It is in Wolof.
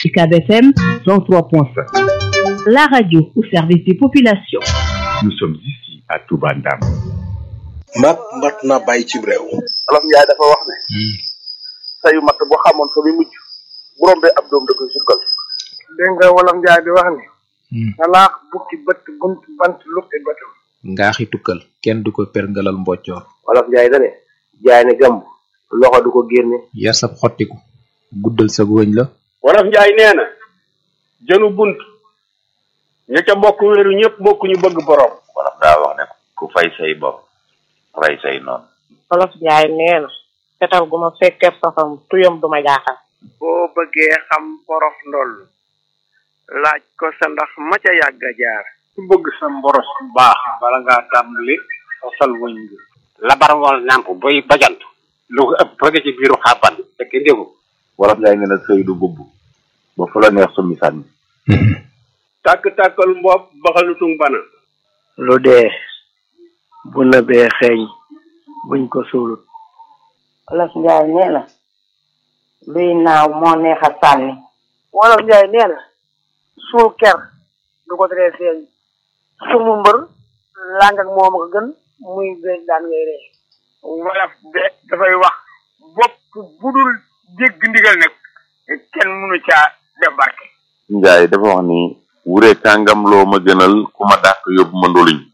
UCAB FM 103.5. La radio au service des populations. Nous sommes ici à Touba Ndam. mat mat na bàyyi ci réew. Olof Njaay dafa wax ne. sayu mat boo xamoon fa muy mujj. bu rombee ab doom da koy sukkal. dégg nga Wolof Njaay di wax ne. salaax bukki bët bunt bant lukki bëtam. ngaaxi tukkal kenn du ko perngalal mboccoor Olof Njaay da ne. jaay ne gàmb. loxo du ko génne. yar sab xottiku guddal sa wëñ la Wolof Njaay nee na jënu bunt ña ca bokk wéeru ñëpp bokk ñu bëgg borom wolof daa wax ne ku fay say bopp rey say noonu Wolof Njaay nee na fetal gu ma fekkee safam tuyam du ma jaaxal boo bëggee xam porof ndoll laaj ko sa ndax ma ca yàgg a jaar. ku bëgg sa mboros bu baax bala ngaa tàmbali fasal wëñ bi labar wal nàmp boy bajant lu ko ëpp bëgg ci biiru xàbban fekk ndégu wolof Njaay nee na sëy du bubb ba fu la neex summi sànni tàkk-tàkkal mbopp baxalutung bana lu dee bu nëbee xeeñ buñ ko suulut. Wolof Njaay nee na luy naaw moo neex a sànni Wolof Njaay nee na suul ker du ko teree feeñ sumu mbër làng ak moom ko gën muy béy daan ngay ree wolof de dafay wax bopp bu dul jégg ndigal nag kenn mënu caa def barke Njaay dafa wax ni wure kàngam loo ma gënal ku ma dàq yóbbu ma ndoluñ